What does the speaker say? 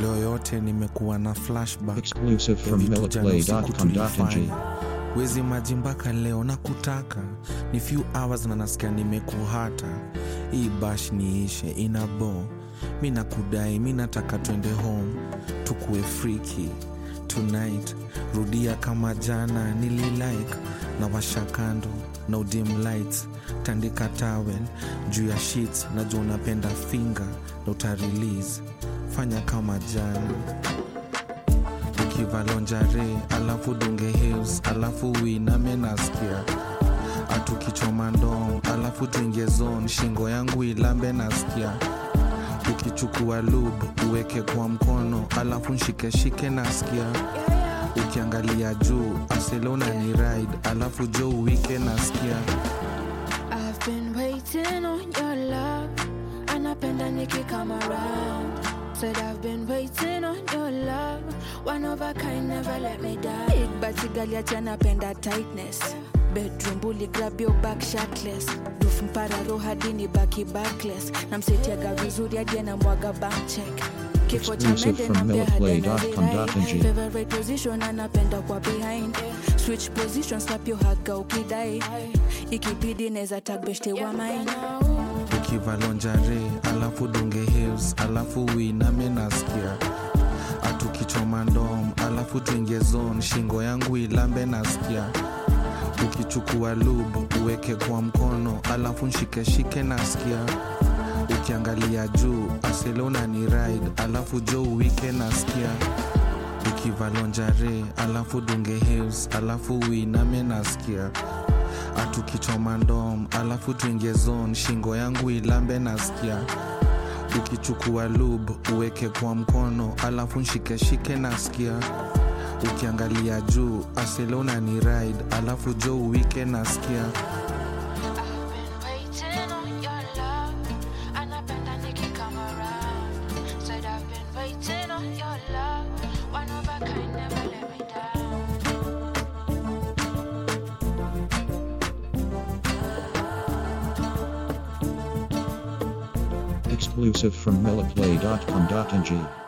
leo yote nimekuwa na flashback Exclusive ya from vitu jana usiku meloplay.com.ng. tulifanya. wezi maji mpaka leo na kutaka ni few hours na nasikia nimekuhata hii bash niishe ina bo mi nakudai mi nataka twende home tukue friki tonight rudia kama jana nililike na washa kando na udim lights tandika towel juu ya sheets najua unapenda finger na utarelease fanya kama jana ukivalonjare alafu dunge hills alafu uiname nasikia atukichoma ndom alafu tuingie zone shingo yangu ilambe nasikia ukichukua lub uweke kwa mkono alafu nshikeshike nasikia ukiangalia juu aselona ni ride alafu jo uwike nasikia I've been waiting on your love. Anapenda niki come around. Said I've been waiting on your love. One of a kind, never let me down. Big bati gali ati anapenda tightness. Bedroom bully grab your back shirtless. Roof mpararo hadi ni baki backless. Namsetiaga vizuri hadi anamwaga bank check. Kifo cha Exclusive mende from nampea hadi meloplay.com.ng. anadai. Favorite position anapenda kwa behind. Switch position slap your haga ukidai. Ikibidi neza tag beshte wa mine. ukivalonjare alafu dunge hills alafu uiname nasikia atukichoma ndom alafu tuingie zone shingo yangu ilambe nasikia ukichukua lub uweke kwa mkono alafu nshikeshike nasikia ukiangalia juu aselona ni ride alafu jo uwike nasikia ukivalonjare alafu dunge hills alafu uiname nasikia atukichoma ndom alafu tuingie zone shingo yangu ilambe nasikia ukichukua lub uweke kwa mkono alafu nshikeshike nasikia ukiangalia juu aselona ni ride alafu jo uwike nasikia Waiting on your love. Anapenda niki come around. Said I've been waiting on your love. One of a kind, never let me down. Exclusive from meloplay.com.ng.